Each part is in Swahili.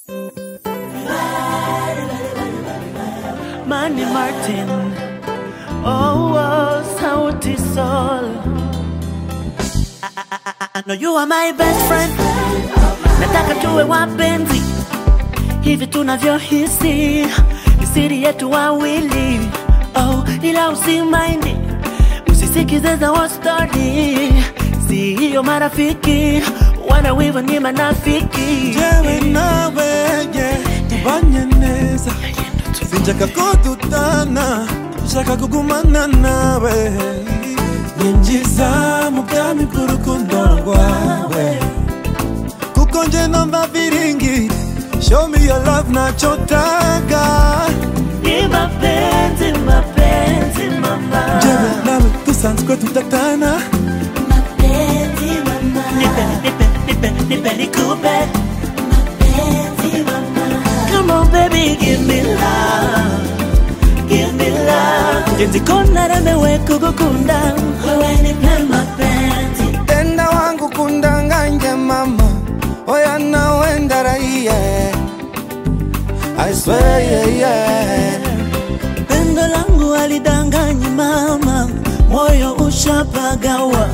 Manny Martin. Oh, oh, Sauti Sol. I, I, I, I know you are my best friend. Nataka tuwe wapenzi hivi tunavyohisi, ni siri yetu wawili. Oh, ila usimaindi, usisikize za wa story, si hiyo marafiki wana wivu ni manafiki. jewe nawe ye tubanye neza sinshaka ko dutana nshaka kugumana nawe ninjiza mu bwami bw'urukundo rwawe kuko nje numva viringi show me your love nachotaka Ni mapenzi, mapenzi mama, jewe nawe dusanzwe tudatana mapenzi mama, nipe, nipe, nipe, nipe nikupe mapenzi mama. Come on baby, give me love, give me love. Jinsi kona remewe kugukunda, wewe nipe mapenzi. tenda wangu kundanganye mama oya nawe ndaraiye I swear yeah, yeah. Pendo langu alidanganyi mama, moyo ushapagawa.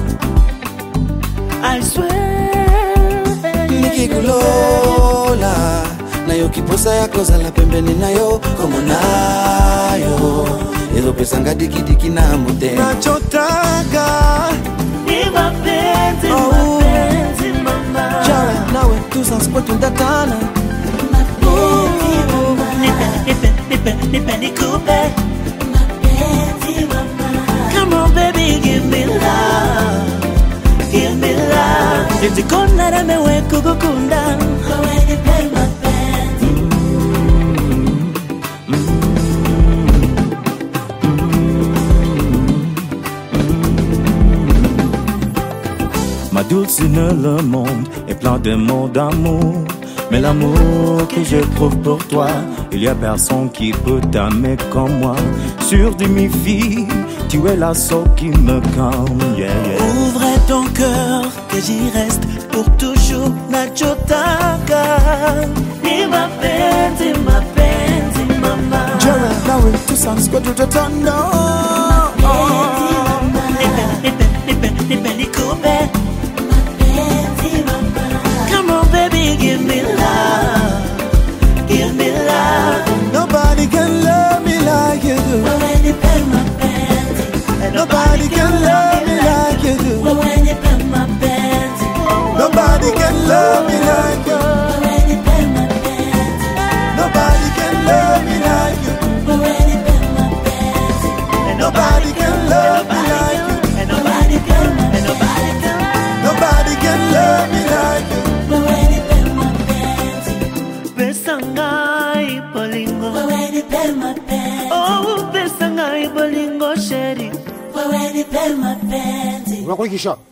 I swear nikikulola nayo kiposa yako zala pembeni nayo komo nayo izo pesa ngadikidiki na mute nachotaka ni mapenzi, Oh. mapenzi mama. jawe nawe tusanskwetundatana Nipe, nipe, nipe, nipe nikupe mapenzi mama. Come on baby, give me love, give me love. Jinsi kona remewe kugukunda, wewe nipe mapenzi. Ma dulcinée, le monde est plein de mots d'amour. Mais l'amour que j'éprouve pour toi, il y a personne qui peut t'aimer comme moi. Sur de mes filles, tu es la seule qui me calme. Yeah, yeah. Ouvre ton cœur, que j'y reste pour toujours. Nachotaka ni mapenzi, mapenzi mama. jawe nawe tusanskwetutatana Nipe, nipe, nipe, nipe nikupe mapenzi mama. Come on baby, give me love, give me love. Nobody can love me like you do. Wewe nipe mapenzi, Nobody can love me like you do. wewe nipe mapenzi, Nobody can love me like you. wewe nipe mapenzi. Nobody can love me like you. Wewe nipe mapenzi. Nobody can love me like you. And nobody can, and nobody can. Nobody can love me like you. Wewe nipe mapenzi. Pesa ngai bolingo. Wewe nipe mapenzi. Oh, pesa ngai bolingo sheri. Wewe nipe mapenzi. unakulikisha